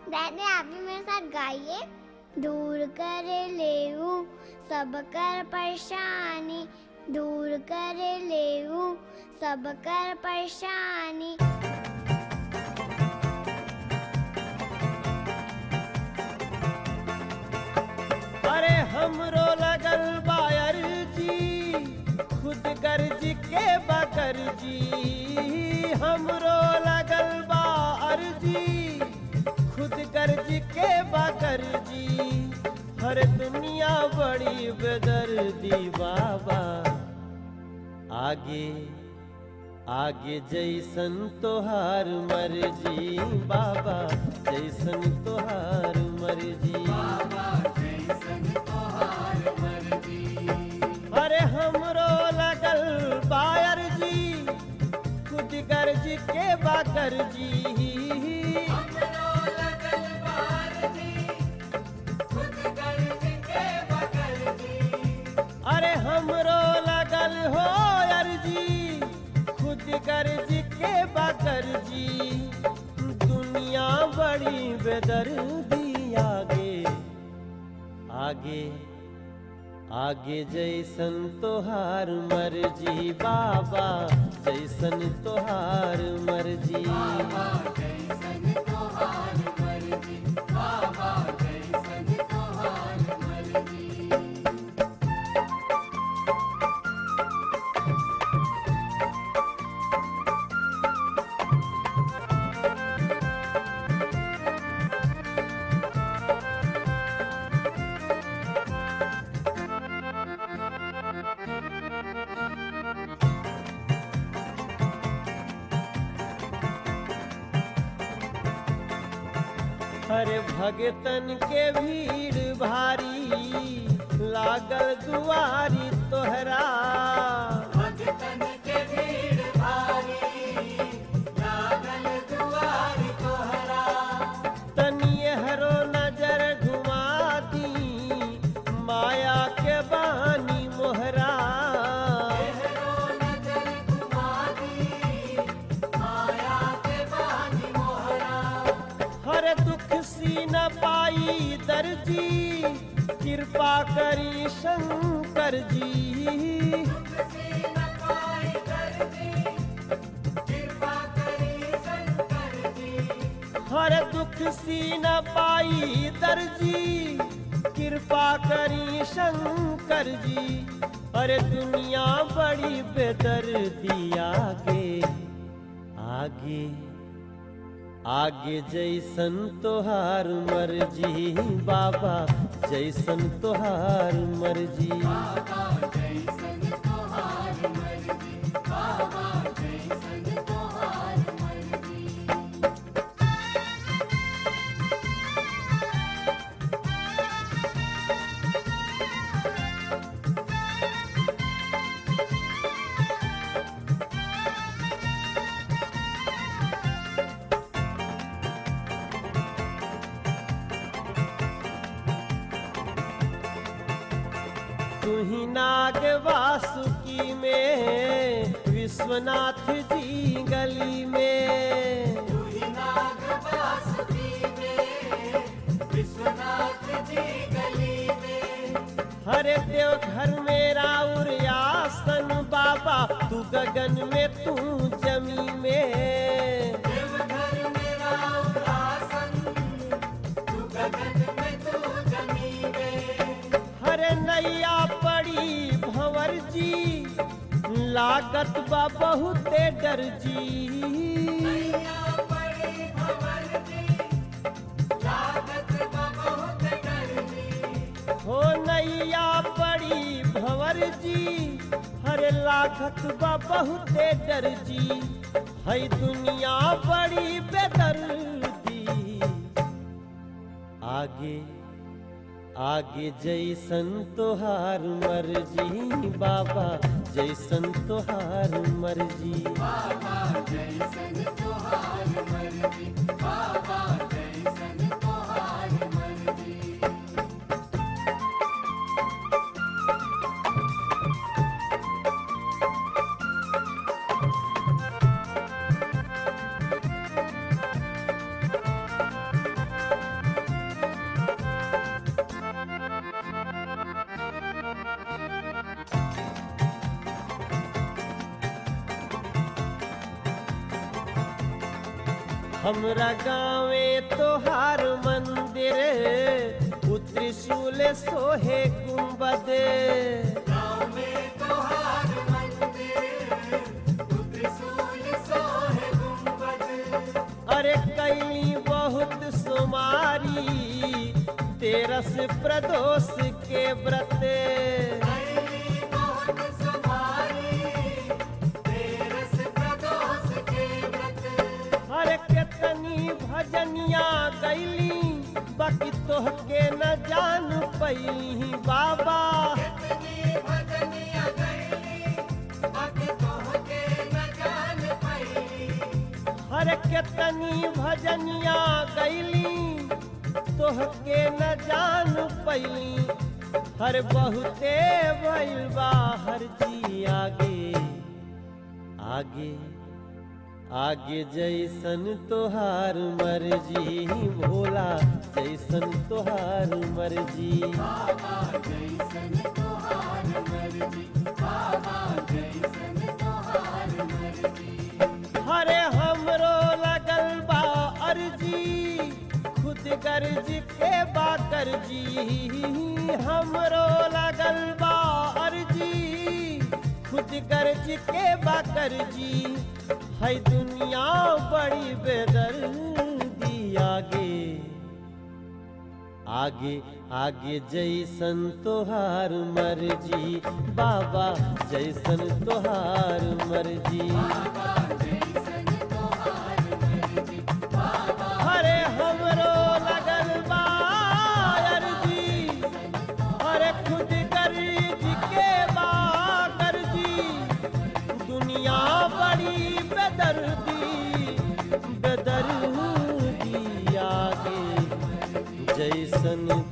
दादी आप भी मेरे साथ गाइए दूर कर लेऊ सब कर परेशानी दूर कर लेऊ सब कर परेशानी अरे हमरो लगल बायर जी खुद गर्ज के बकर जी हमरो लगल बायर जी खुद गर्ज के बकर जी हर दुनिया बड़ी बेदर्दी बाबा आगे आगे जैसन तोहार मर्जी बाबा जैसन तोहार मर्जी अरे हमरो लगल बायर जी खुद गर्ज के बाकर जी अरे हमरो लगल हो अर्जी खुद गर्ज के बाकर जी दुनिया बड़ी बेदर्दी आगे आगे आगे जैसन तोहार मर्जी बाबा जैसन तोहार मर्जी हरे भगतन के भीड़ भारी लागल दुआरी तोहरा तनिए हरो नजर घुमा दी माया के बानी मोहरा हर दुख सी न पाई दर्जी कृपा करी शंकर जी हर दुख सी न पाई दर्जी कृपा करी शंकर जी अरे दुनिया बड़ी बेदर्दी आगे आगे आगे जैसन तोहार मर्जी बाबा जैसन तोहार मर्जी तुही नाग वासुकी में विश्वनाथ जी गली में हरे देव घर में राउर आसन बाबा तू गगन में तू जमी में हरे नैया पड़ी भंवर जी लागत बा बहुते डर जी हो नैया पड़ी भंवर जी हरे लागत बा बहुते डर जी है दुनिया बड़ी बेदर्दी आगे आगे जैसन तोहार मर्जी बाबा जैसन तोहार मर्जी हमरा गाँवे तोहार मंदिर उ त्रिशूल सोहे गुंबद अरे कैली बहुत सुमारी तेरस प्रदोष के व्रत अरे केतनी भजनिया गैली बाकी तोहके न जान पैली बाबा अरे केतनी भजनिया गैली तोहके न जान पैली हर बहुते भइल बा हर जी आगे आगे आगे जैसन तोहार मर्जी भोला जैसन तोहार मर्जी हरे हमरो लगल बा अर्जी खुद गर्ज के बा करजी हमरो लगल बा अर्जी खुद गर्ज के बा करजी है दुनिया बड़ी बेदर्दी आगे आगे आगे जैसन तोहार मर्जी बाबा जैसन तोहार मर्जी हरे हमरो लगल बा अर्जी अरे खुद गर्ज के बा गर्जी दुनिया बड़ी बेदर्दी बेदर्दी आगे जैसन